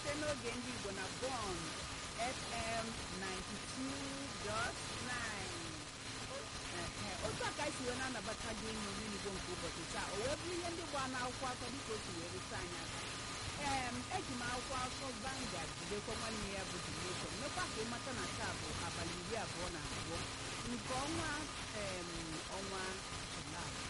site n'oge ndị igbo na bon fm 92.9 otu a ka anyị si wee na-anabata gị n'omume igbo nke ụbọchị taa o wee bụrụ ihe ndị gba n'akwụkwọ akọ dịka o si wee rute anyị aka ee eji m akwụkwọ akụkọ Vanguard jidekwa nwanne ya bụ The Nation mekwa ka ịmata na taa bụ abalị iri abụọ na abụọ nke ọnwa em ọnwa Julaị